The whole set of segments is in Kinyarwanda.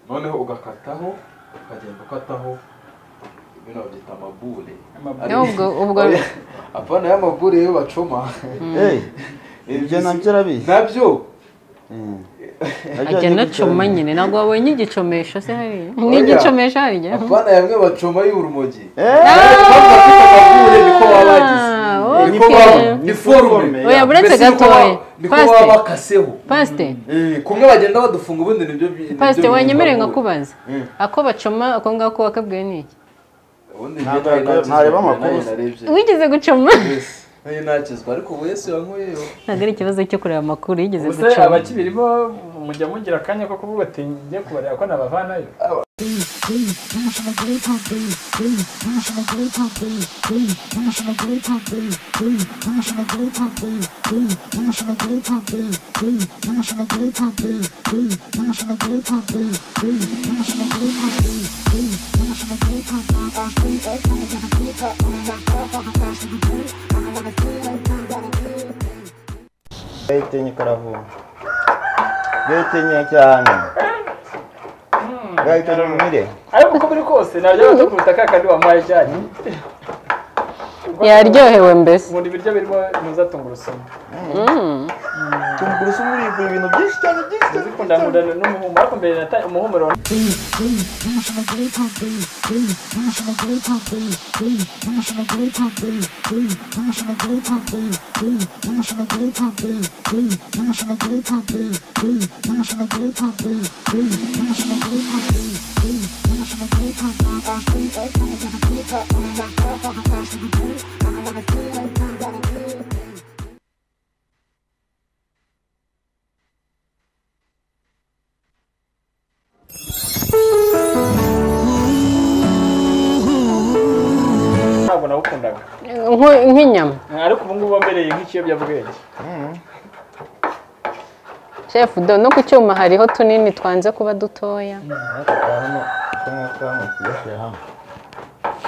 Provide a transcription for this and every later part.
noneho ugakataho ukagenda ukataho bino babyita amabure ubwo ubwo apana y'amabure yo bacoma ibyo nabyo arabizi nabyo Ajya ajya anacoma gutya- nyine ntabwo wabonye igicomesho se hariya Oya. n'igicomesho hariya apana yamwe bacoma y'urumogi Eh, amabure niko baba Ah, bagize niko okay. baba Ni ni forume forume. oya buretse Mbese niko gatoya baba- niko pasite baba bakaseho pasite Eh, kumwe bagenda badufunga ubundi nibyo bi- nibyo pasite bita wanyemereye amabure. nkakubaza Mm. ako bacoma ako ngako wakabwiwe n'iki ubundi Ntabwo njye nari nareba- ntareba nakizwa, amakuru. nayo narebye. wigeze gucoma Yes. Nayo nakizwa ariko ubu yesu yankuyeyo ntabwo ari ikibazo cyo kureba amakuru yigeze ubuse gucoma abakibiri bo mujya mugira akanya ko kuvuga ati njye kubareba ko nabavanayo gahitinye karavumba gahitinye cyane gahitinye umwire ariko uko biri kose nabyo batakubita ka kandi wamuhaye ijyanye yaryohewe mbese ubundi ibiryo birimo ntuzatungurusuma Mm. tumugurusa umuribwa ibintu byinshi cyane byinshi cyane zikunda nkundana n'umuhumuro ariko mbere nata umuhumuro ntabwo nawukundaga Nko- nk'inyama ariko ubu ngubu wambereye nk'ikiyobyabwenge shefu do no ku cyuma hariho tunini twanze kuba dutoya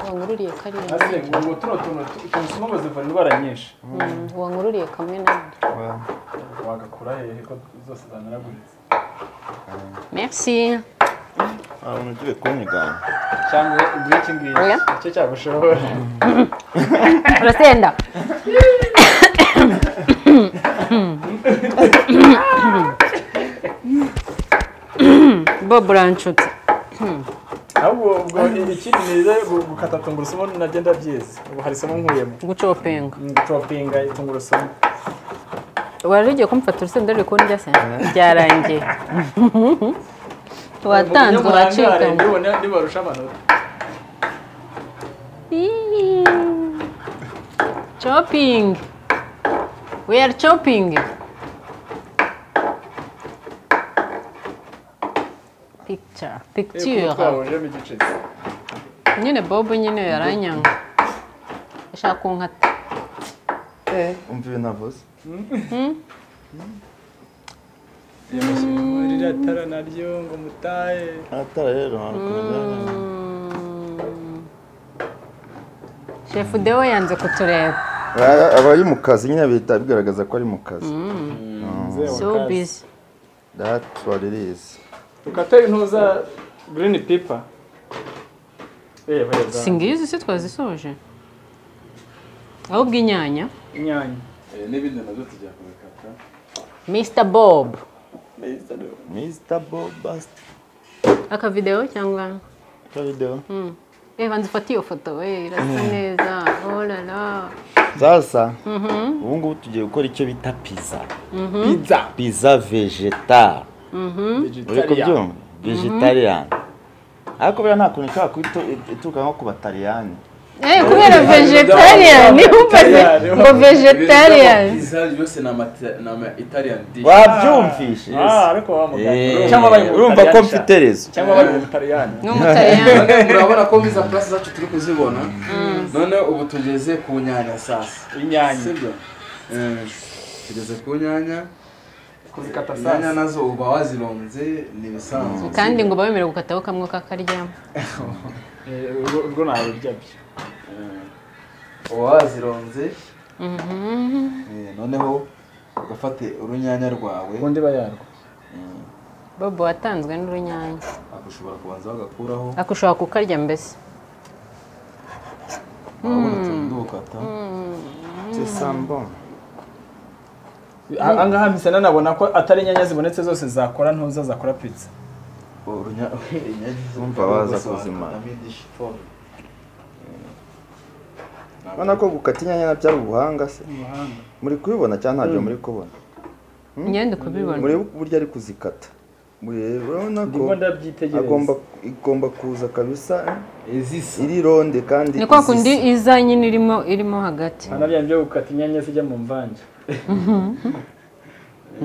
wangururiye kariya hasi ngo tuno tuntu tu- tungurusumu ngo zivura indwara nyinshi Mm, wangururiye kamwe nawe wagakura hehe ko zose zanaraguritse merci ahantu ugiye kunyigana cyangwa ngiki ngiki Oya. nicyo cyagushobora urasenda bob uranshutse ahubwo ubwo ikindi nize gu- gukata tungurusumu nagenda byiza ubu hari isomo nkuyemo gucopenga gucopinga tungurusumu wari ugiye kumfata urusenda ruri kurya se byarangiye watanzwe uracikamo ndibona ndibarusha amanota Eee. Chopping. We are chopping. Picture. Eh, kuko Picture. twahujemo igiceri Nyine Bob nyine yaranyanga. Ashaka kunkata. umva ibintu avuze ririya tara naryo ngo mutahe ahatara rero hari kumenya Mm. Chef Deo yanze kutureba. Aba- abari mu kazi nyine bihita bigaragaza ko ari mu kazi So busy. dati waririzi tukate intuza green paper reba reba Singizi se twazisoje. Ahubwo inyanya. inyanya Eh, n'ibindi nabyo tujya kubikata Mr. Bob. mr bobasti Akavideo cyangwa? ka videwo Reba nzifate iyo foto we irasa neza olala sasa ubu ngubu tugiye gukora icyo bita pizza pizza pizza vegetal uri kubyumva vegetariyani ariko buriya nta kuntu ishobora kuba itu- ituruka nko ku bataliyani eh kubera vegetarian ntiwumvaze ngo vegetarian Pizza yose ni amata- ni ama italian dish wabyumvise ah ariko wa muganga Eh, cyangwa bari mu urumva ko Butaliyani sha. mfite rezo cyangwa bari mu Butaliyani n'umutaliyani None murabona ko iza purasi zacu turi kuzibona none ubu tugeze ku nyanya sasa inyanya sibyo Eh, tugeze ku nyanya kuzikata inyanya sasa nazo uba wazironze ni ibisanzwe kandi ngo bawemere gukataho kamwe kakaryamo Eh, ubwo- ubwo nabirya byo uba wazironze Mhm. eh, noneho ugafate urunyanya rwawe ubundi bayarwa bobo watanzwe n'urunyanya ushobora kubanza bagakuraho ariko ushobora kukarya mbese urabona utuntu ndukata c'est sambon aha ngaha mpise nanabona ko atari inyanya zibonetse zose zakora ntuza zakora pizza Urumva waza kuzimara. ubona ko gukata inyanya byari ubuhanga se muri kubibona cyangwa ntabyo muri kubona imyenda ukabibona muri burya ari kuzikata Mure- urabona ko ndimo ndabyitegereza agomba igomba kuza kabisa eh, izisa iri ronde kandi ni kwa kundi izisa. iza nyine irimo irimo hagati Aha nabyo byo gukata inyanya zijya mu mvange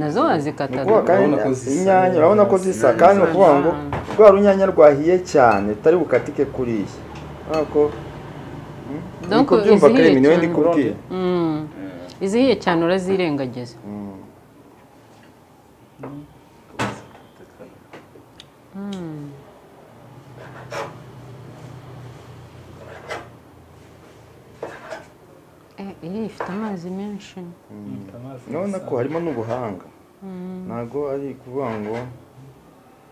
nazo Ni wazikata ukuvuga kandi Urabona ko zisa inyanya urabona ko zisa neza. kandi ni ukuvuga ngo Zisa. rwa runyanya rwahiye cyane rutari bukatike kuriya urabona ko Donc, niko byumva izihiye karemi niwe cyane. ndi kubwira Mm. izihiye cyane urazirengagiza Eh, iyi ifite amazi menshi urabona ko harimo n'ubuhanga ntabwo ari ukuvuga ngo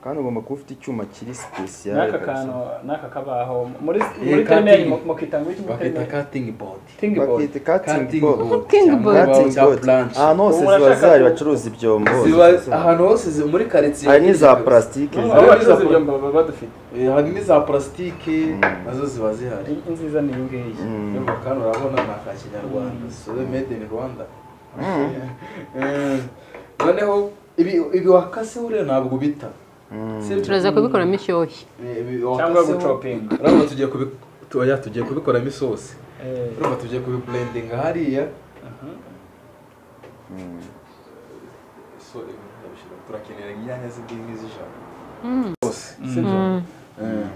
kandi ugomba kuba ufite icyuma kiri sipesiyare n'aka kantu n'aka kabaho muri Eh, muri terimeri cutting. mukita ngo iki muri bakita terimeri cutting board tingi bodi bakita cutting cutting board board Cutting cyangwa board. cutting bawuta board planche. ahantu hose Ubu ziba urashaka zihari ku- bacuruza ibyombo ziba ziba zihari. ahantu hose zi- muri karitsiye hari n'iza purasitike Aho aho zihari. bacuruza ibyombo baba badufite Eh, hari n'iza purasitike nazo ziba zihari I- inziza ni iyi ngiyi nyuma kandi urabona ni aka kinyarwanda sobe made in rwanda Eh, noneho ibi ibi wakaseho rero ntabwo bita Si- turaza kubikoramo ishyushyu Eh, ibi wakaseho- cyangwa gucopinga urabona tugiye kubi- tu- oya, tugiye kubikoramo isosi Eh, urumva tugiye kubiburendinga hariya So, ibi ndabishira- turakenera inyanya z'idini z'ijana zose sibyo Eh,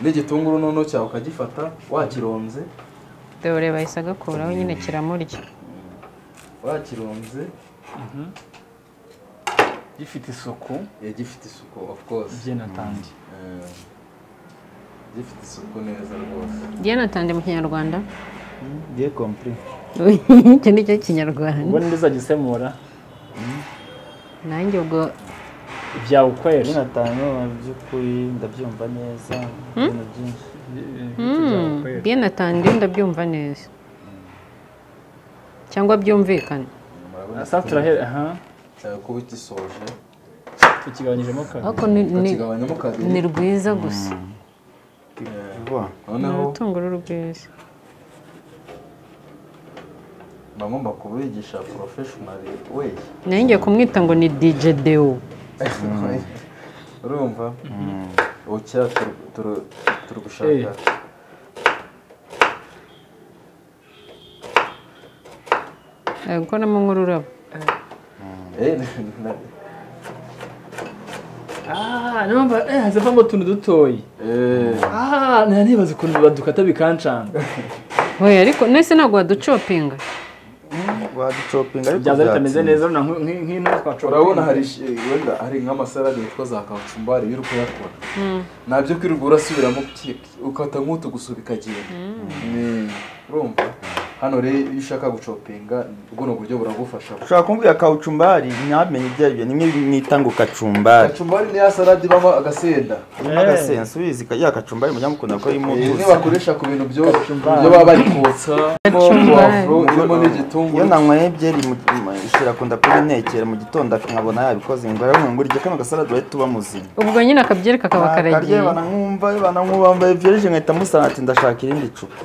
n'igitunguru noneho cyawe ukagifata wakironze dore bahise agakuraho nyine kiramurya wakironze gifite isuku eh, gifite isuku of course byinatangi Eh, gifite isuku neza rwose diana atande mu kinyarwanda Bien compris. icyo ni cyo kinyarwanda ubwo ntibizagisemura nanjye ubwo ibyawe ukwera Jonathan mu by'ukuri ndabyumva neza ibintu byinshi diana atande ndabyumva neza cyangwa byumvikana murabona saa turahera aha cyawe kuba ugisoje tukigabanyijemo kabiri ariko ni ni- ukakigabanyamo ni kabiri rwiza gusa Eh, vuba ni noneho urutunguru rwiza mba ngomba kubigisha porofeshonari we nayo ngiye kumwita ngo ni dj deo urumva ubu kera turi- turi- turi gushaka Eh. ari gukoramo nk'ururabo Eh, na- na- ah numva eh hazavamo utuntu dutoya eh, ah nta nibaza ukuntu badukata bikancanga we ariko nese ntabwo waducopinga waducopinga ariko byaza byatsinda. bitameze neza urabona nk- nk- nk'intu twacora urabona hari ish- wenda hari nk'amasarani yitwa za kacumbari iyo uri kuyakora ntabyo kwirirwa urasubiramo ki- ukata nk'utu gusa bikagenda Eh, urumva hano rero iyo ushaka gucopinga buno buryo buragufasha ushobora kumbwira kawucumbari ntamenye ibyo ari byo nimwe bimwita ngo kacumbari kacumbari niya sarade ibamo agasenda harimo agasensi ubizi ka- ya kacumbari mujya mukunda ko irimo Eh, utuzi nibakoresha ku bintu byo ibyo baba bari kotsa irimo puwavuro irimo iyo n'igitunguru nanyweye byeri ishyira kunda kuri nekera mu gitondo nkabona yabikoze ngo arabona ngo urya kano gasalade wahita uba muzima ubwo nyine akabyereka akaba karagiye karyebana nkumva bana nkumva byerije nkahita musana ati ndashaka irindi cupa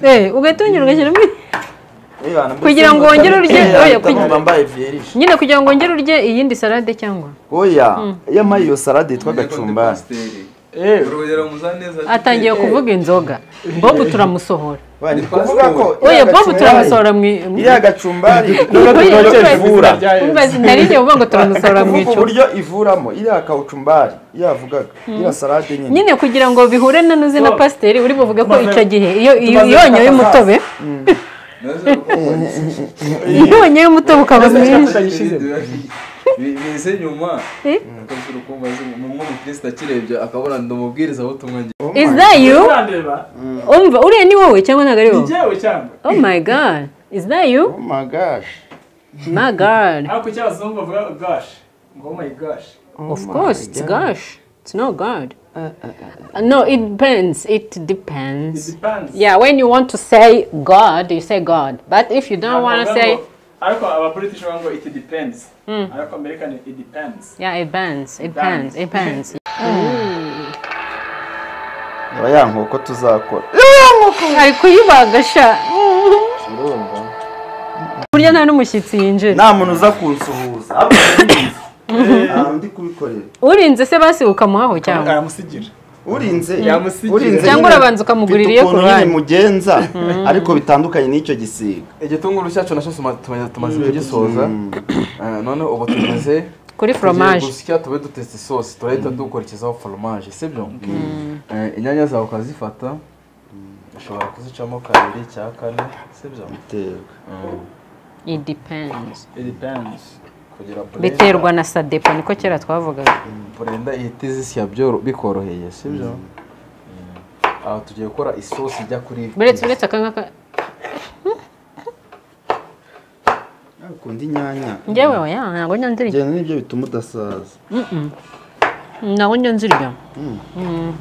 Eh, ugahita wongera ugashyiramo Eh, bana, mbese Kugira ngo mutari- wongere urye- Eh, oya, ahita kugira- numva mbaye vyerije. nyine kugira ngo wongere urye iyindi salade cyangwa oya iyo amaye iyo salade yitwa gacumbari urugero muzaneza atangiye kuvuga inzoga bobu turamusohora Bari kuvuga ko oya iriya bobu gacumbari- turamusohora mu i- mu- iriya gacumbari Oya, uburyo kumva- ivura kumva nari ngiye kuvuga ngo turamusohora mu kuvuga icupa uburyo ivuramo iriya kawucumbari yavugaga iriya salade nyine nyine kugira ngo bihure na nuzi na pasiteri uri buvuge ko icyo gihe iyo iyo tumaze yonyoye gufata umutobe iyo yonyoye umutobe ukaba mwinshi bize nyuma Eh? akabishyira ukumva umwe umukristo akirebye akabona ndi umubwiriza w'utumwa njye is that you urandeba umva uriya ni wowe cyangwa ntabwo ari ni wowe jyewe cyangwa oh my god is that you Oh my gosh. my god ariko icyo abazungu bavuga gashi ngo oh my gosh of course it's gosh It's not good. Uh, no, it depends. It It depends. depends. Yeah, when you want to say God, you say God. But if you don't want to Ntabwo bavuga say, ngo- ariko aba British bavuga ngo it depends ariko American it depends yeah, it bends, it bends, it bends. aba ya nkoko tuzakora Ari kuyibagasha. urumva Burya nta n'umushyitsi yinjira. nta muntu uza kunsuhuza ahubwo ndabizi. Ah, ndi kubikorera Urinze se basi ukamuhaho cyangwa? aramusigira urinze Yamusigira. urinze Cyangwa nyine, urabanza ukamugurira mfite iyo ukuntu Korani. nyine mugenza ariko bitandukanye n'icyo gisiga igitunguru cyacu nacyo tuma- tumaze tumaze kugisoza Eh, none ubu tumaze Kuri tugiye foromaje. gusya tube dutetse isosi turahita dukurikizaho foromaje sibyo Eh, inyanya zawe ukazifata ushobora kuzicamo kabiri cya kane sibyo biterwa It depends. it depends kugira purenda Biterwa na sadepo niko kera twavugaga. purenda ihite zisya byoro- bikoroheye sibyo Eh, aha tugiye gukora isosi ijya kuri Buretse uretse akangaka ukunda inyanya njyewe oya ntabwo njya nzirya. njyana nibyo bituma udasaza Ntabwo njya nzirya. Mm.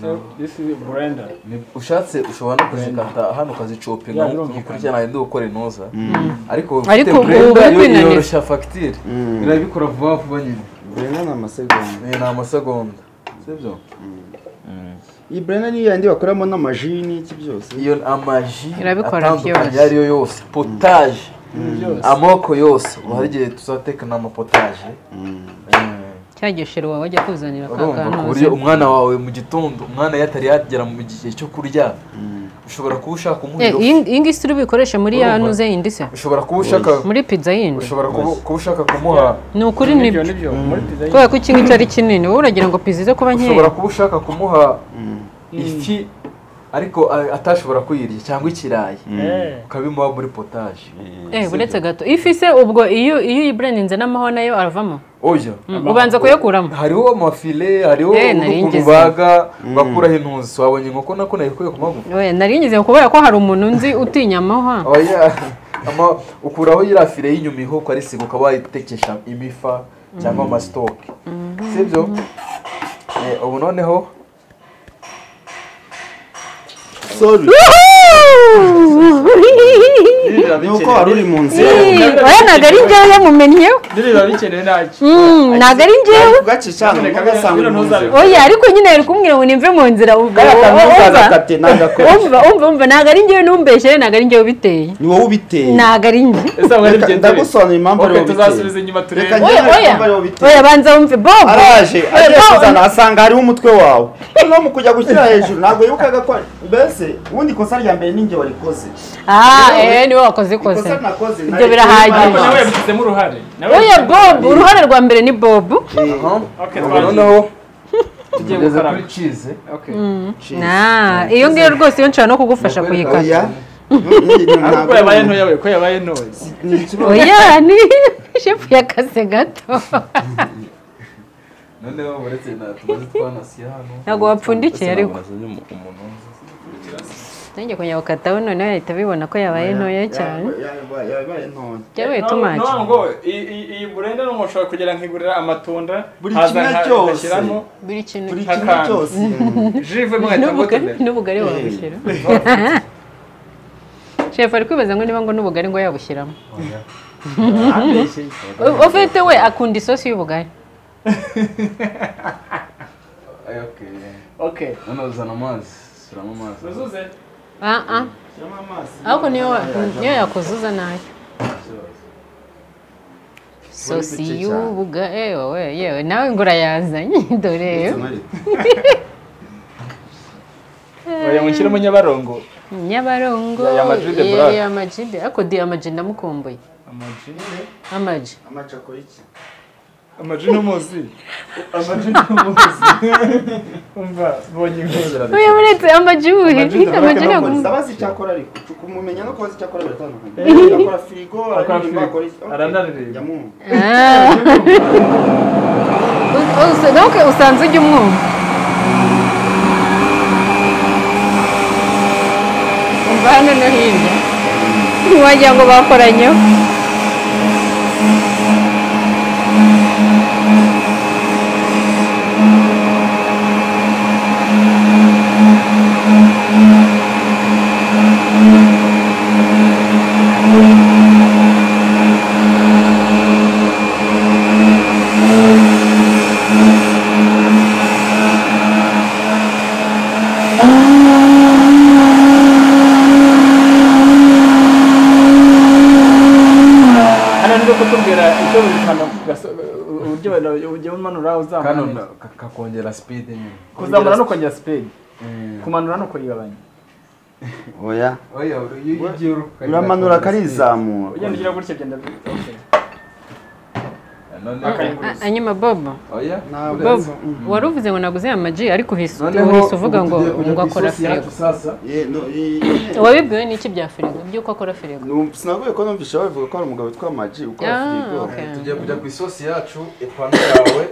so this is blender Ni- ushatse ushobora no kuzikata hano ukazicopinga Yeah, birumvikana. ukurikirana ndi gukora intuza ariko Ariko ubu brenda uri yo kwinanira. yoroshya fagitire irabikora vuba vuba nyine burena ni amasegonda ni amasegonda sibyo iyi burena niyo yandi bakoramo n'amaji n'iki byose iyo amaji Irabikora atandukanye byose. ayo ariyo yose potaje byose amoko yose ubu hari igihe tuzateka n'amapotaje Mm. Cya gishero wawe wajya kuzanira urumva ku kaganuza. buryo umwana wawe mu gitondo umwana iyo atari yagera mu gihe cyo kurya ushobora kuba ushaka Eh, umuriro iyi iyi ngiyi turi buyikoreshe muri ya Urumva? nuze yindi se. ushobora kuba ushaka Muri pizza yindi. ushobora kuba kuba ushaka kumuha Ni ukuri nibyo. nibyo nibyo muri pizza Kubera ko iki ngiki ari kinini wowe uragira ngo pizza ize kuba ushobora nkeya. kuba ushaka kumuha ifi ariko a- atashobora kuyirya cyangwa ikirayi Eh. ukabimuha muri potaje Eh buretse gato. Ifi se ubwo iyo iyo uyibureninze n'amahwa nayo aravamo. oya Mm, Ubanza kuyakuramo. hariho amafile hariho Eh, nari ukuntu ngeze. baga bakuraho intuzi wabonye inkoko nako nayikuye ku maguru Oya nari ngize ngo kubera ko hari umuntu nzi utinya amahwa. oya ama ukuraho iriya file y'inyuma iho ukarisiga ukaba wayitekesha imifa cyangwa amasitoke sibyo Eh, ubu noneho sorry nibyo ni uko wari uri mu nzira Eh, Oya ntabwo ari njyewe mumennyeho. biba bikenewe ntacyo Mm, Ntabwo ari njyewe. bwacye cyane ugasanga uri mu nzira oya ariko nyine ari kumbwira ngo nimve mu nzira ubwo kariya kantu ntuzagakate nagakora umva umva umva ntabwo ari njyewe n'umbeshe ntabwo ari njyewe ubiteye ni wowe ubiteye ntabwo ari njye ese ntabwo ari Reka- bigenze bite ndagusobanurira impamvu ari ok wowe tuzasubiza ubiteye inyuma reka turebe oya njyewe oya impamvu ari wowe ubiteye oya banza wumve bobo araje Oya, agiye Bobo, kuzana asanga hariho umutwe wawe noneho mu kujya gushyira hejuru ntabwo yibukaga ko mbese ubundi ikosa rya mbere ninjye warikoze ah eh niwe wakoze ikoze ikosa nakoze Ibyo birahagije. ariko nawe yabishyizemo uruhare nawe oya bobo uruhare rwa mbere ni bobo aha ok ubu twagiye noneho tugiye tugeze gukaraba kuri cize ok na iyo ngiyo rwose iyo nshobora no kugufasha Nakwereka kuyikata oya ariko ko yabaye ntoya we ko yabaye ntoya oya ni shefu yakaze gato noneho uretse na tumaze twanasiye hano Ntabwo wapfundikiye ariko. Nabonye umu- umuntu unzi. nanjye kujya gukataho noneho yahita bibona ko yabaye ntoya cyane yabaye ntoya byabaye No, tumaki no, ngo iyi- iyi iyi burende ni ushobora kugera nkigurira amatunda Buri nkaza kimwe nka- cyose. nkashyiramo buri kintu buri Nka kimwe kantu. cyose jive mwahita n'ubugari mutunda n'ubugari wabushyira shefu ari kwibaza ngo niba ngo n'ubugari ngo yabushyiramo U- ufite we akunda isosi y'ubugari Ay, okay. ok Noneho uzana amazi suramo amazi tuzuze ah ah shyiramo amazi ariko niyo wa- niyo yakuzuza nayo isosi Muri bike cyane. y'ubugari yewe we yewe nawe ngo urayazanye dore Oya mushyiremo nyabarongo nyabarongo Ya- ya Madrid de Black. ya majide ariko di amaji ndamukumbuye amaji amaji amacako y'iki amaji n'umuzi amaji n'umuzi umva bonye inkuru uyu muretse amaji wuhe Ama G de Black amaji ntabwo ndabazi icyo akora ariko kumumenya no kubaza icyo akora biratandukanye akora firigo Akora aririmba, firigo. akora iki- okay. Aranaririmba. Yamwumva. Ah. U- us- donc usanze ujya umwumva umva hano no hirya ntiwagira ngo bakoranyeho kutubwira icyo buri kantu gaso- uburyo ugiye umanura kano uzamura na- ka- kakongera sipidi nyine kuzamura no kongera sipedi Eh. kumanura no kurigabanya oya oya uri- iyo We- ugiye uri- uramanura ugenda karizamura ugira gutya byenda bikoroshye. none A- anyuma bobo oya Ntabwo. uretse- bobo wari uvuze ngo naguze amaji ariko uhise noneho uhise uvuga ngo ubu tugiye kujya ngo ku akora isosi yacu firigo sasa Ye- no, ye- wabibwiwe n'iki bya firigo by'uko akora firigo Numva- sinavuye ko numvise babivuga ko hari umugabo witwa maji ukora Ah, firigo okay. tugiye kujya ku isosi yacu ipanu yawe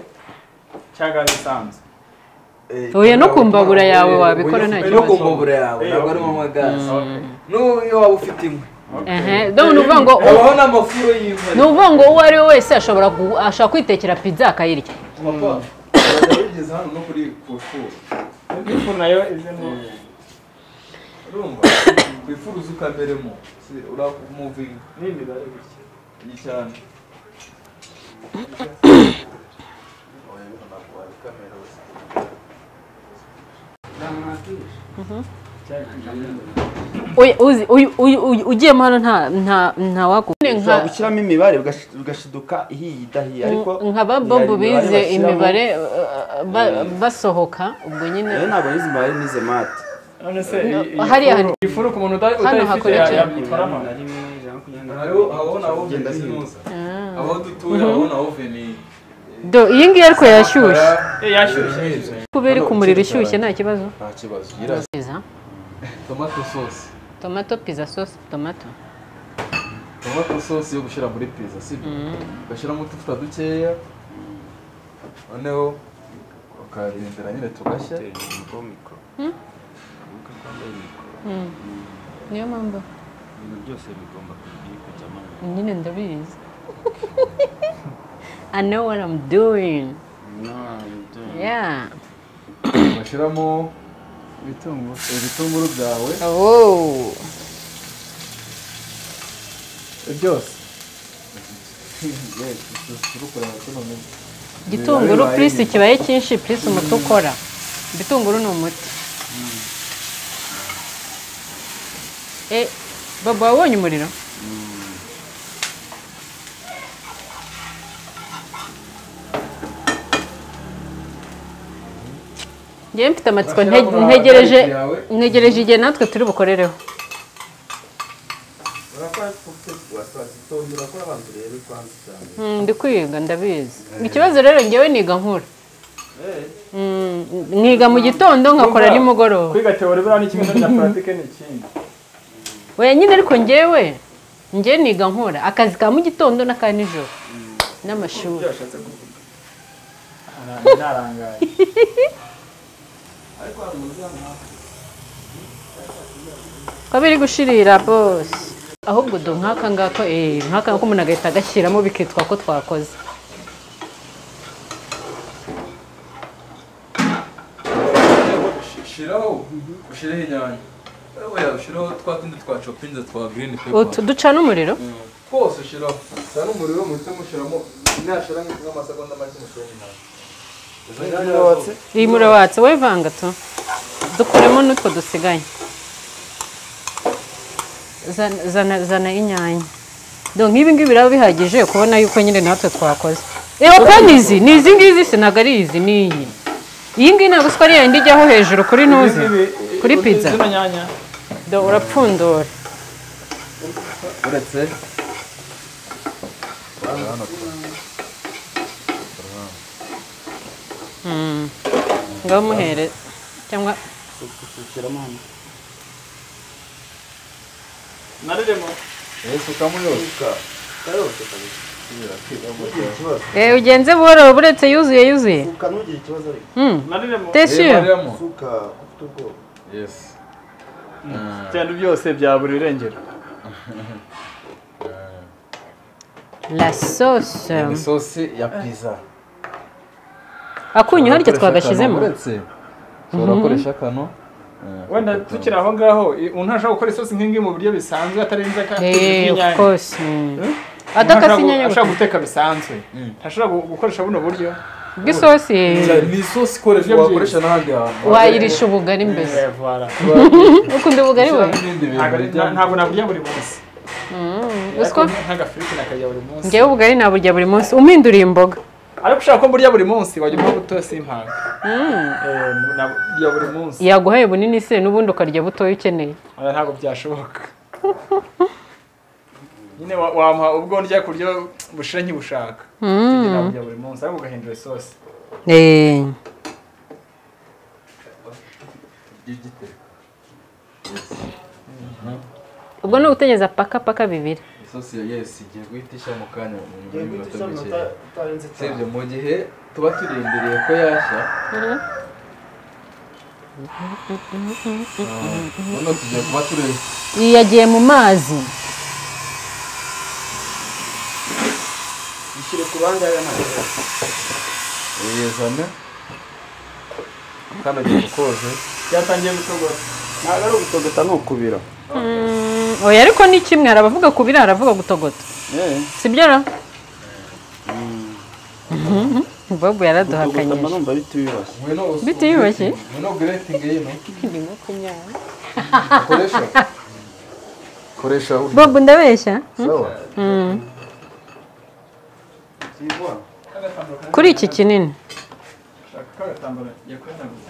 cyangwa bisanzwe eh, Oya, no ku mbabura eh, yawe wabikora oya, nta no ku kibazo. mbabura yawe Eh, ntabwo ari mu magazi n'ubu iyo waba ufite inkwi ehe dore ni uvuga ngo habaho n'amafuro y'inkwi ni uvuga ngo uwo ari we wese ashobora gu- ashobora kwitekera pizza akayirya papa urajya wigeze hano no kuri ku ifuru ifu nayo izemo urumva ku ifuru uzi ukameremo Si- uramuvinga nini bari gutya iyi cyane Oya, uzi uyu- uyu- uyu- ugiyemo hano nta nta nta wagu ushobora gushyiramo imibare ugash- ugashiduka ihiye idahiye ariko nka ba hari bobo imibare bize bashyiramo. imibare uh, uh, ba- basohoka ubwo rero nyine ntabwo nizi imibare nize mate none se hariya hari- ifuru ku muntu uta- Hano utayifite hakora iki? yabikoramo hariho habaho na oven zinuza aho dutuye habaho na oven do iyi ngiyi ariko yashyushye Eh, yashyushye kuba iri ku muriro ishyushye nta kibazo nta kibazo yirasa Pizza, tomato sauce tomato pizza sauce tomato tomato sauce yo gushyira muri pizza sibyo ugashyiramo utuvuta dukeya noneho ukarindira nyine tugashya niyo mpamvu ibintu byose bigomba kujyamo nyine ndabizi I know what I'm doing. Yeah. ugashyiramo ibitunguru ibitunguru byawe Oh. byose Gitunguru plus kibaye cyinshi plus umuti ukora. Igitunguru ni umuti. Eh, baba wabonye umuriro? Njyewe mfite amatsiko nte- Urashyiramo na ntegereje garlic yawe. ntegereje igihe natwe turi bukorereho. Mm, ndi kwiga ndabizi ikibazo rero ngewe niga nkura Mm, niga mu gitondo nkakora nimugoroba kwiga teori buriya ni kimwe no bya puratike ni ikindi weya nyine ariko ngewe ngewe niga nkura akazi ka mu gitondo n'aka nijoro n'amashuri narangaye ko biri gushirira bose ahubwo do nk'aka ngaka eh nk'aka ngaka umuntu agahita agashyiramo bikitwa ko twakoze ushiraho ushireho inyanya oya ushiraho twa tundi twa chopinze twa green utu pepper ducana umuriro Mm. twose ushiraho cyane umuriro muhite mushiramo nashira nk'amasegonda make mushiraho inyanya izo nyanya watse iyi muriro watse wowe vanga tu dukuremo n'utwo dusigaye Zana- zana zana inyanya do nk'ibi ngibi biraba bihagije kubona yuko nyine natwe twakoze reba ko ni izi ni izi ngizi si ntabwo ari izi ni iyi iyi ngiyi ntabwo usiko ari yayindi ijyaho hejuru kuri ntuzi kuri pizza zino nyanya do urapfundura uretse ngaho muhere cyangwa nariremo yesu kamuyoka eh ugenze buhoro buretse yuzuye yuzuye nugire ikibazo ariko Hmm, nariremo teshyuye bariyamo suka ufite ubwoba yes cyane byose bya buri irengero la sauce ni sosi ya pizza akunyu harya twagashyizemo uretse ushobora gukoresha kano wenda tukiri aho ngaho i- umuntu ntashobora gukora isosi nk'ingi mu buryo bisanzwe atarenze ka- Eh, of inyanya. course. mm. Adakase Umuntu inyanya ashobora gusa. guteka bisanzwe ntashobora gu- gukoresha buno buryo Bw'isosi eh, ni isosi ikoreshwa wakoresha n'ahandi hantu wayirisha ubugari mbese. Eh, voilà. Ukunda ubugari we? n'ibindi bintu Ntabwo- bijya ntabwo naburya buri munsi Uziko nk'agafiriti nakarya buri munsi ngewe ubugari naburya buri munsi umpinduriye imboga ariko ushaka ko mburya buri munsi wajya umuha buto simpanga Eh, naburya buri munsi yaguhaye bunini se n'ubundi ukarya butoya ukeneye Oya, ntabwo byashoboka nyine wa- wamuha ubwo ndya kurya bushira nkibushaka Ibyo naburya buri munsi ariko ugahindura isosi Eh, ubwo ni ugutegereza paka paka bibiri isosi ya yesi igiye guhita ishya mu kanya mu nyuma Ngiye guhita y'iminota ishya mike muta- utarenze usibye itanu. mu gihe tuba turindiriye ko yashya noneho tugiye kuba tureba iyi yagiye mu mazi Ishyire ku bandi aya ntabwo. yezane kandi agiye gukoze byatangiye gutogota Ntabwo ari ugutogota ni ukubira. Mm, oya ariko ni kimwe hari abavuga kubira hari abavuga gutogota Eh, sibyo ra bobu gutogota mba yaraduhakanyije numva bitiyubashye. ngwino usu- Bitiyubashye? ngwino greting yino koresha koresha urya bobu ndabeshya sawa kuri iki kinini shaka kagatambara yakwihanaguza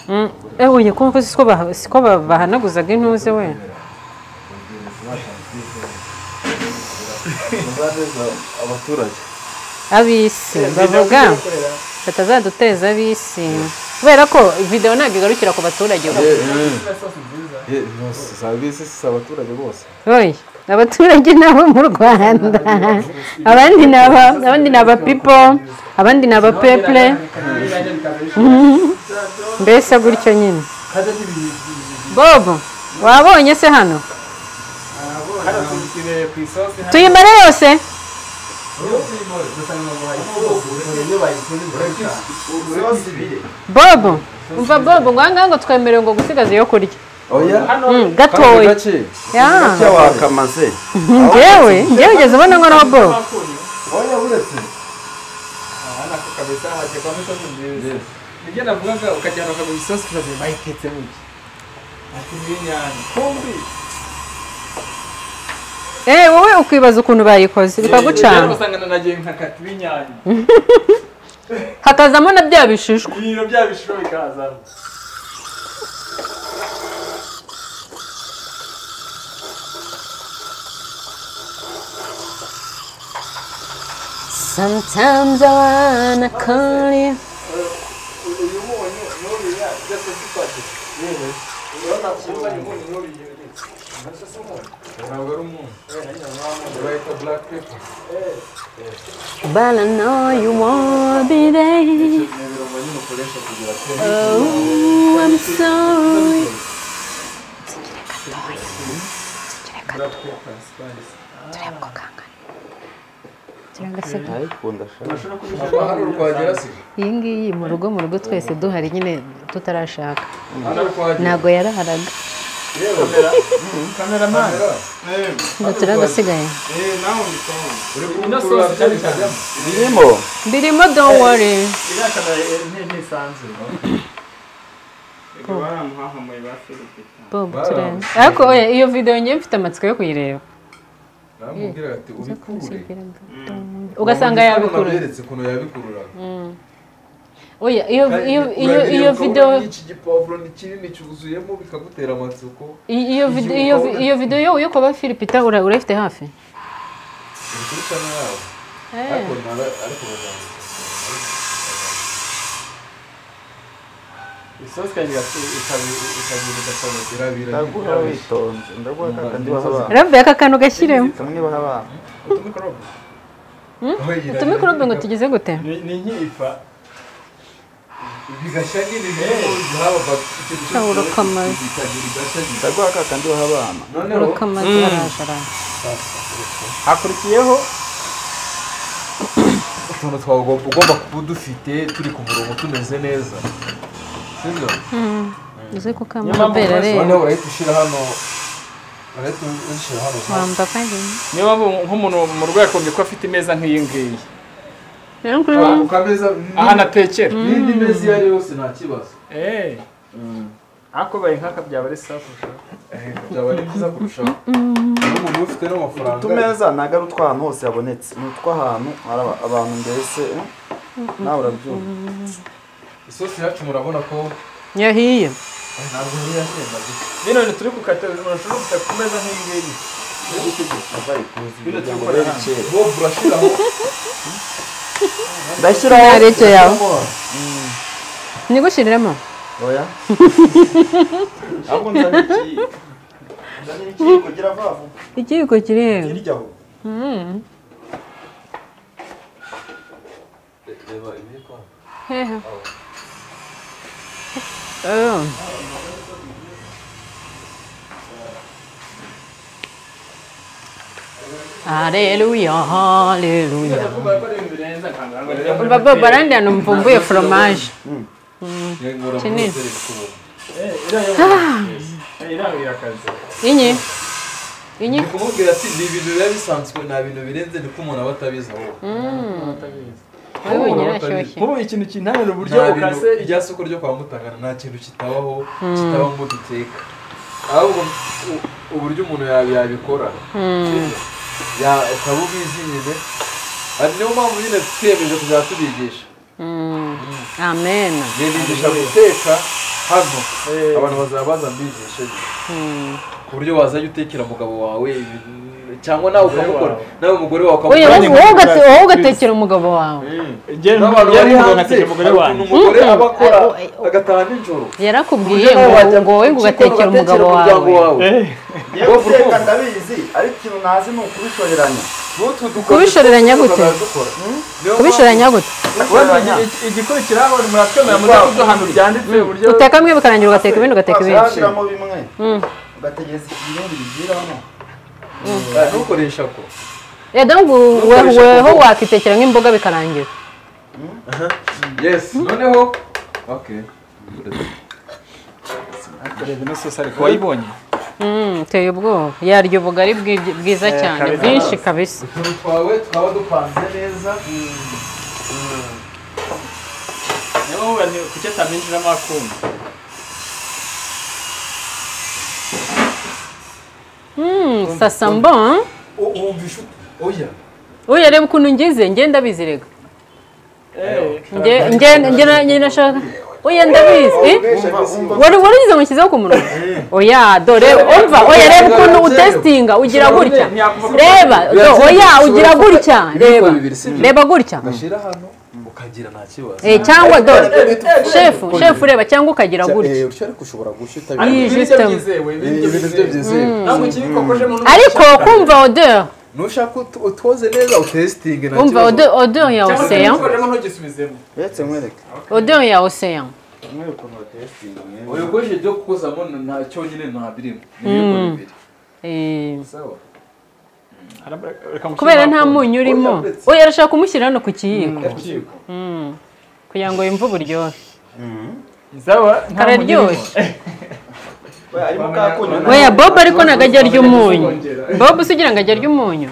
Mm, eh oya kumva siko bah- siko ba- bahanaguzaga intuze we muzaneza abaturage abisi bavuga batazaduteza abisi kubera ko video ntabwo igarukira ku baturage gusa. Eh, bose serivisi si abaturage bose oya abaturage ni abo mu rwanda abandi ni aba abandi ni aba people abandi ni aba people mbese gutyo nyine bobo wabonye se hano hano tubisire ku isosi tuyimare yose bobo umva bobo ngo ahangaha ngo twemerewe ngo gusigaza iyo kurya oya Mm, kandi gatoya gake Ya. Icyo wakamaze. ngewe ngewe ugeze ubona nkoraho bobo oya uretse hano ako kabisa hatekwamo isosi nziza nibyo navugaga ukajyana bakaguha isosi ukaza bayitetse mu gihe ati n'inyanya kumbi Eh wowe ukibaza ukuntu bayikoze bikagucana usangana na jye nkakati b'inyanya hakazamo na bya bishishwa ibiro bya bishiro bikazamo sometimes i wanna call you uyu munyu n'uriya byose bipatse yewe urabona kuba uyu munyu n'uriya ntacyo si umunyu ntabwo ari umuntu urahita black pepper but i know you won't be there ni ibirungo nyine ukoresha kugira ngo oh i'm sorry ariko ndashaka haba hari urwagera se iyi ngiyi mu rugo mu rugo twese duhari nyine tutarashaka hari urwagera ntabwo yaraharaga kameramani ngo turagasigaye eee nawe ubitonde uri ino kubikurura sosi cyane byari cyane kujyamo birimo birimo don't worry iriya kamera ni ntisanzwe reka baramuhahamuye ba felipita bobo turenze ariko oya iyo video ngiye mfite amatsiko yo kuyireba namubwira ati ubikurure ugasanga yabikurura naberetse ukuntu yabikururaga oya iyo iyo iyo iyo video iki gipavuro ni kinini cyuzuyemo bikagutera amatsiko i- iyo video iyo vi- iyo video yo yo kuba Philipita ura urafite hafi uri kuri channel yabo eh ariko nara- ariko bazamutse isosi kandi ikagira igasohoka birabira ndaguha witonze ndaguha kaka ndibaha abana rabbe aka kantu gashyiremo kamwe baha abana utumikorobe utume kuri ngo tugize gute ni nk'ifa bigashya n'ibintu n'ubundi haba bak- icyo gice Cyangwa urakamaza. bikagira igashya nyine ndaguha kaka ndibaha abana noneho urukamazi araje araje hakurikiyeho utuntu twagomba ugomba kuba udufite turi ku murongo tumeze neza sibyo uze ko kamabera rero noneho urahita ushyira hano urahita ushyira hano wamba kandi niyo mpamvu nk'umuntu mu rwego yakumva ko afite imeza nk'iyi ngiyi rero kuri ukameza ahantu atekera n'indi meza iyo ari yose nta kibazo eee ariko baye nk'aka byaba ari sawa kurushaho byaba ari byiza kurushaho n'umuntu ufite n'amafaranga utumeza ntabwo ari utw'ahantu hose habonetse ni utw'ahantu hari aba- abantu mbese eh, nawe urabyumva isosi yacu murabona ko yahiye ntabwo yari yashenda gusa bino bintu turi gukata urashobora guta ku meza nk'iyi ngiyi bino turi gukora hano bobu urashyiraho ndashyiraho areke yawe nigushyiriremo oya ahubwo nzana ikiyiko nzana ikiyiko gira vuba vuba ikiyiko kiri hehe hirya aho hehe Oh. Aleluya, haleluya. Baba barandi hano mvumbuye foromaje. yego Kinini. irangurira akazi Inyi? Inyi? ni kumubwira ati ni ibintu biba bisanzwe nta bintu birenze ni ko umuntu aba atabizi ahubwo Wowe wenyine urashyushye. nk'ubu ikintu kintanira uburyo nta bintu bukase irya soko ryo kwa mutangana nta kintu kitabaho kitabaho ngo duteka ahubwo u- uburyo umuntu ya- yabikora ya- ukaba ubizi nyine ari niyo mpamvu nyine twiyemeje kuzajya tubigisha Mm. Amen. nibigisha guteka hano abantu bazaba baza mbigishe nyine. ku buryo wazajya utekera umugabo wawe ibintu- cyangwa nawe ukamukora nawe umugore wawe Oya, ukamukora wowe ugate- wowe ugatekera umugabo wawe. n'abantu bari hanze yari hari ukuntu umugore aba akora agataha nijoro Yarakubwiye ngo ngo wowe ngo ugatekera umugabo wawe. yewe guteka ndabizi ariko ikintu ntazi ni ukubishoreranya Kubishoreranya gute? Kubishoranya gute? kubishoreranya igikurikiraho muratwemera mudasobwa ahantu byanditse uburyo Uteka bimwe bikarangira ugateka ibindi ugateka ibindi. washyiramo bimwe Mm. ugategereza ibindi biviramo ntukoresha ko Eh, donc Ntukoreshe weho kuvuga. wakitekera nk'imboga bikarangira. yes noneho okay ino sosi ariko wayibonye Mm, uteye ubwoba. Yarya ubugari bw'ibyo- bwiza cyane, bwinshi kabisa. utuntu twawe twaba dupanze neza niyo mpamvu ni- kuki ataminjiramo akuma Mm, ça sent bon. hein? U- wumva inshuti oya Oya, reba ukuntu ngize, njye ndabizirega. Njye njye njye na- njye nashaka. Oya ndabizi. Eh? Wari warigize ngo nshyizeho ku munwa? Oya, dore umva, oya reba ukuntu utesitinga ugira gutya. Reba, do, oya ugira gutya, reba. Reba gutya. shyira hano ukagira nta kibazo Eh, cyangwa do, chef, chef reba cyangwa ukagira gutya. ariko ushobora gushyuta Iyi ibiryo jisitemu. byizewe ibintu byo byizewe ntabwo kibikokojemo ariko kumva odeur nushaka ut- utoze neza utesitinge nta umva kibazo odeur odeur ya ocean kibikokojemo ntugisubizemo uretse mwereke odeur ya ocean mwereke ukuntu batesitinga mwereke uyogoje ibyo kukozamo nta cyonyine nta birimo ni ibiyiko bibiri Eh, sawa kubera nta munyu urimo oya arashaka kumushyira hano ku kiyiko Ikiyiko. Mm. kugira ngo yumve uburyohe sawa nta munyu urimo. kararyoshye arimo kakunyu oya bob ariko ntabwo ajya arya umunyu bob usigira ngo ajya arya umunyu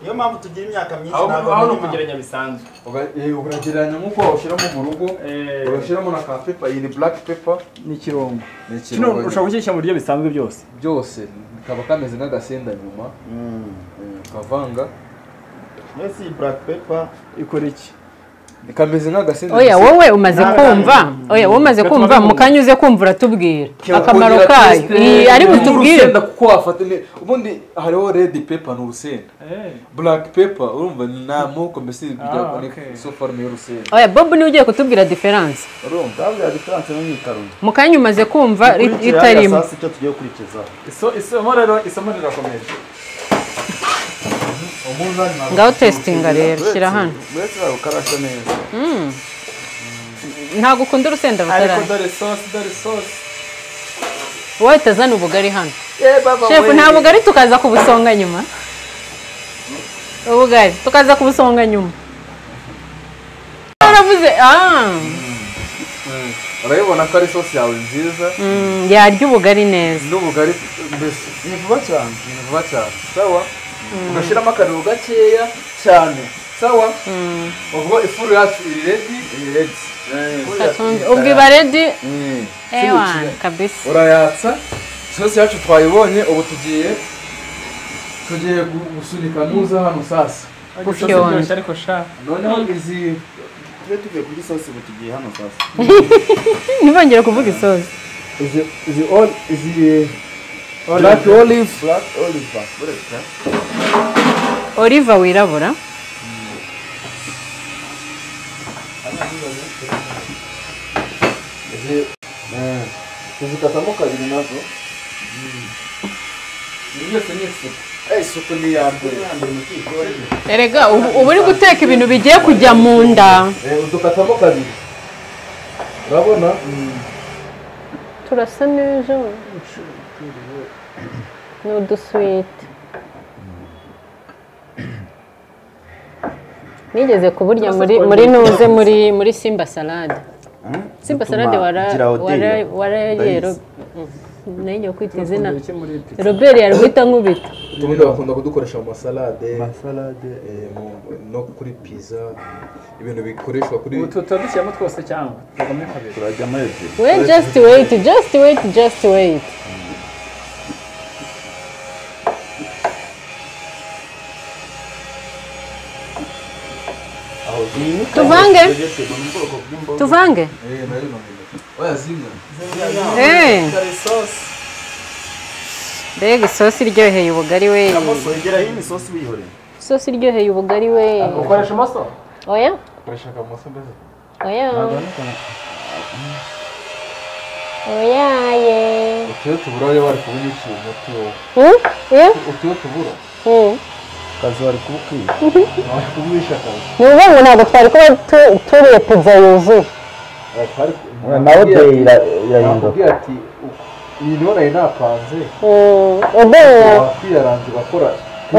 niyo mpamvu tugira imyaka myinshi aho ntabwo aho ni mirima. ukugeranya bisanzwe Uga- eh, ukagereranya nk'uko wawushyiramo mu rugo ugashyiramo na ka pepa iyi ni black pepper ni ikirungo ni kino ikirungo ushobora gushyira mu buryo bisanzwe byose byose bikaba kameze nk'agasenda nyuma eh, ukavanga mbese iyi black pepper ikora iki kameze nk'agasenda oya gusa. wowe umaze kumva oya wowe umaze kumva mu kanya uze kumva uratubwira akamaro kayo Iyi, ari butubwire urusenda kuko wafata ne- ubundi hariho red pepper ni urusenda black pepper urumva ni amoko mbese byaboneka okay. iso forume y'urusenda oya bob niwe ugiye kutubwira diferanse urumva ndavuga diferanse n'imyitarungo mu kanya umaze kumva ri- Ukurikira hariya itarimo sasi icyo tugiye gukurikizaho iso isomo rero isomo rirakomeje ngaho testinga rero shyira hano mbese barukarasha neza ntabwo ukunda urusenda ariko rutarari dore sosi dore sosi wowe utazana ubugari hano shefu nta bugari tukaza kubusonga nyuma ubugari tukaza kubusonga nyuma waravuze ah, urabibona ko ari isosi yawe nziza mm, yarya ubugari neza n'ubugari mbese ni vuba cyane ni vuba cyane sawa ugashyiramo akariro gakeya cyane sawa bavuga ifuru yacu iri redi Iyi redi. katumbi ubwo iba redi Mm. ewa kabisa urayatsa sosi yacu twayibonye ubu tugiye tugiye gu- gusunika nuza hano sasa gufyonda. ariko sha noneho izi Tujye tuvuye kuri sosi ubu tugiye hano sasa ntibongere kuvuga isozi izi izi all izi black olive black oliver oliva wirabura izi eh, izikatamo kabiri nazo ibi byose ni isuku Eh, isuku ni iya mbere erega ubu uba uri guteka ibintu bigiye kujya mu nda eh, udukatamo kabiri urabona turasa neza ni uduswiti nigeze kuburya muri muri nuze muri muri simba salade simba salade wara- wara- warayero nayo kwita izina iki muri ibi robert yarwita nkubita ubundi bakunda kudukoresha mu masalade salade eh, mu- no kuri pizza ibintu bikoreshwa kuri ubu tuba dushyiramo twose cyangwa tugomba kabiri turajyamo ebyiri we just wait just wait just wait aho zimwe tuvange ni ubwoko bw'imboga tuvange eh, nayo namenye. wayazimya Eh. mbega isosi iryoheye ubugari we wegera hino isosi wihoreye isosi iryoheye ubugari we ukoresha amaso oya ukoresha akamoso mbese oya oya ye utiyo tubura yo bari kubunyukiye umuti wowe Hmm? Yeah? utiyo tubura Hmm. kazi wari kubwira wari kuburisha akazi ni ukuvuga ngo ntabwo twari kuba tu- turiye pizza yuzuye nawe Nakubwiye deyi irahinduka nakubwiye ati "U- iyi niyo nayo napanze Hmm. obeya wakwiyaranze ugakora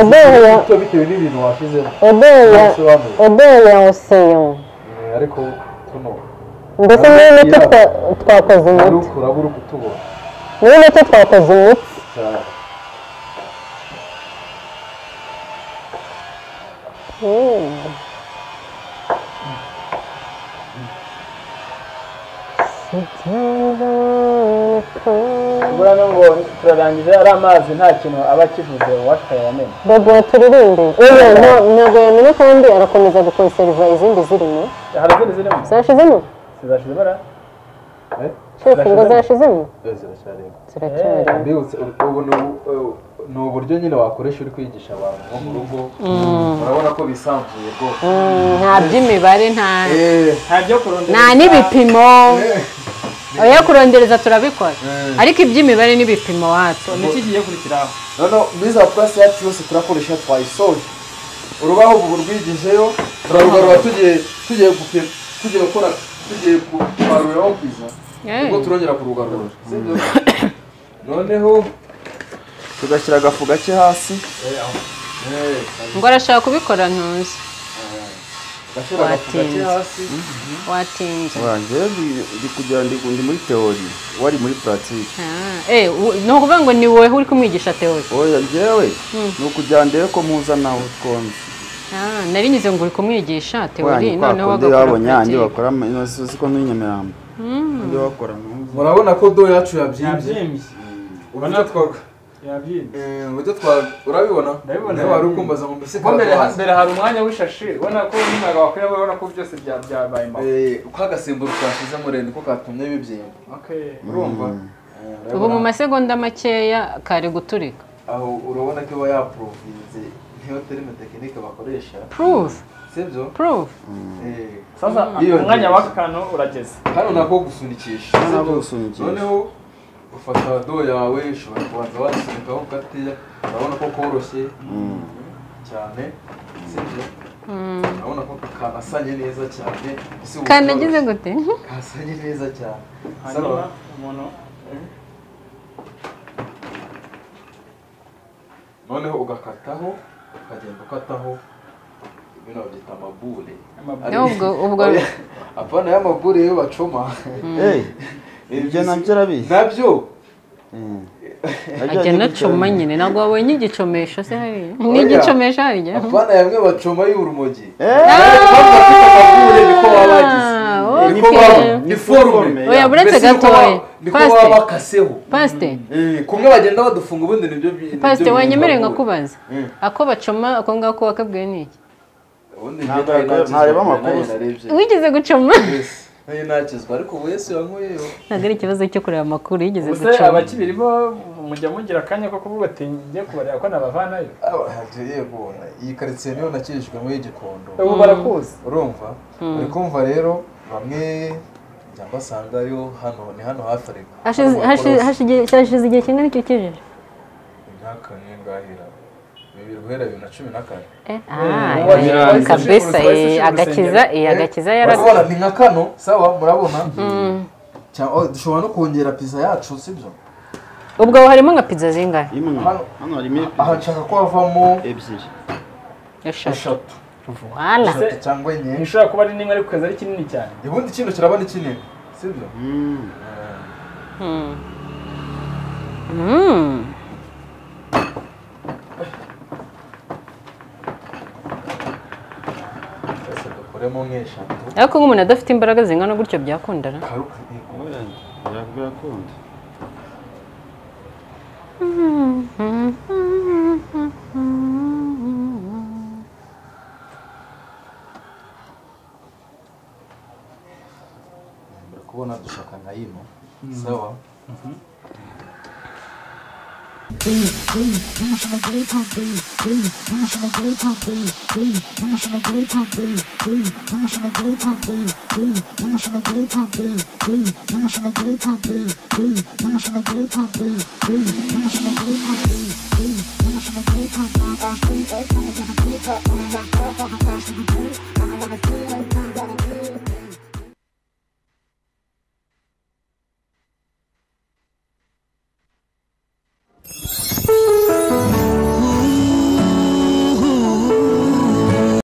Obeya. icyo bitewe n'ibintu washyizemo obeya Bisobanuye. obeya oseyo Eh, ariko tuno mbese muri mito twa- twakoze ari imiti ukuraba uri kutubona muri mito twakoze imiti cyane Hmm. ubura ngo turarangije ari amazi nta kintu aba akivuze uwatwayamenye Bobo turirimbe yewe nta- ntabwo yamena kandi arakomeza gukonseriva izindi zirimo hari izindi zirimo zashizemo zizashize ibara shefu ngo zashizemo ziracyareba ziracyari mbibutse u- ubu ni u- eh, ni uburyo nyine wakoresha uri kwigisha abantu nko mu rugo urabona ko bisanzuye rwose Mm, nta by'imibare nta Eh, nta byo kurondera nta n'ibipimo oya kurondereza turabikora ariko iby'imibare n'ibipimo wacu niki kigiye kurikiraho noneho muri za purasi yacu yose turakoresha twayisoje urubaho ubu rwigijeyo turarugarura tugiye tugiye gupi- tugiye gukora tugiye kubaruriraho kwiza ubwo turongera kurugarura sibyo noneho tugashyira agafu gake hasi eh, ngo arashaka kubikora ntuzi gashyira agafu gake Watinze. hasi watinze wanjye ndi kugira ndi ndi muri teori wari muri puratike Ah, eh, u- ni ukuvuga ngo ni wowe uri kumwigisha teori oya njyewe ni ukujya ndebe ko muza nawe twombi Ah, nari nyuze ngo uri kumwigisha teori wanjye kwa noneho kundi bagakora babonye yanjye pratique. bakora ino sosi ko n'inyamirambo ndi bakora muzi murabona ko do yacu yabyimbye yabyimbye uburyo twa- yabyimbye eh, uburyo twa- urabibona Ndabibona. nawe wari ukumbaza ngo mbese ubwo mbere karatuhaze. mbere hari umwanya w'ishashi ubona ko n'umwaga wakwiye ubona ko byose bya- byabaye impamo Eh, kwa gasemburo twashize muri niko katumye bibyimba urumva Eh, ubu mu urabibona? masegonda makeya kare guturika aho urabona ko iba yapurovinze niyo terime tekinike bakoresha proof sibyo proof Eh, sasa Yiyongera. umwanya w'aka kantu urageze hano nako gusunikisha Hano nako sibyo? gusunikisha. noneho ufata do yawe ushobora kubanza wasunika gateya urabona ko koroshye cyane sibyo urabona ko kanasanye neza cyane ese ubu kanagize koroshye. gute kasanye neza cyane hanyuma umuntu noneho ugakataho ukagenda ukataho bino babyita amabure amabwire ubwo ubwo apana y'amabure iyo bacoma ibyo nabyo arabizi nabyo Mm. eh, ajya anacoma nyine ntabwo wabonye igicomesho se hariya n'igicomesho hariya apana yamwe bacoma y'urumogi niko baba bagize Ah, niko okay. baba ni forume oya buretse Mbese niko gatoya baba- niko baba pasite bakaseho pasite Eh, kumwe bagenda badufunga ubundi nibyo bi- nibyo pasite bintu wanyemereye bakura. nkakubaza Mm. ako bacoma ako ngako wakabwiwe n'iki ubundi Ntabwo njye nari yakorewe- ntareba amakuru. nayo narebye wigeze gucoma Yes. Nayo nakizwa ariko ubu yesu yankuyeho ntabwo ari ikibazo cyo kureba amakuru yigeze ubuse gucoma abakibiri bo mujya mugira akanya ko kuvuga ati njye kubareba ko nabavanayo abahanzi yego iyi karitsiye niyo nakirijwemo y'igikondo ubu barakuzi urumva uri kumva rero bamwe njya mbasanga ariho hano ni hano hafi ariko Hashize- hashize- hashize hashize igihe kingana icyo kijiji imyaka ngahira bibiri guhera bibiri na cumi na kane Eh, ubu ah, wagira- eh, kabesa wagira- eh, agakiza eh, agakiza yaraga urabona ni nka kano sawa murabona Cya- oh, dushobora no kongera pizza yacu sibyo ubwo aho harimo nka pizza zingana imwe Hano- hano harimo aha nshaka ko havamo ebyiri eshatu eshatu wala Se- eshatu cyangwa enye ntishobora kuba ari nimwe ariko kwezi ari kinini cyane ubundi kino kiraba ni kinini sibyo Mm. Mm. twese dukoremo nk'eshatu ariko nk'umuntu adafite imbaraga zingana gutyo byakundana karuka yego Oya, yakubwira akunda uri kubona dushaka nka yino sawa Thank you.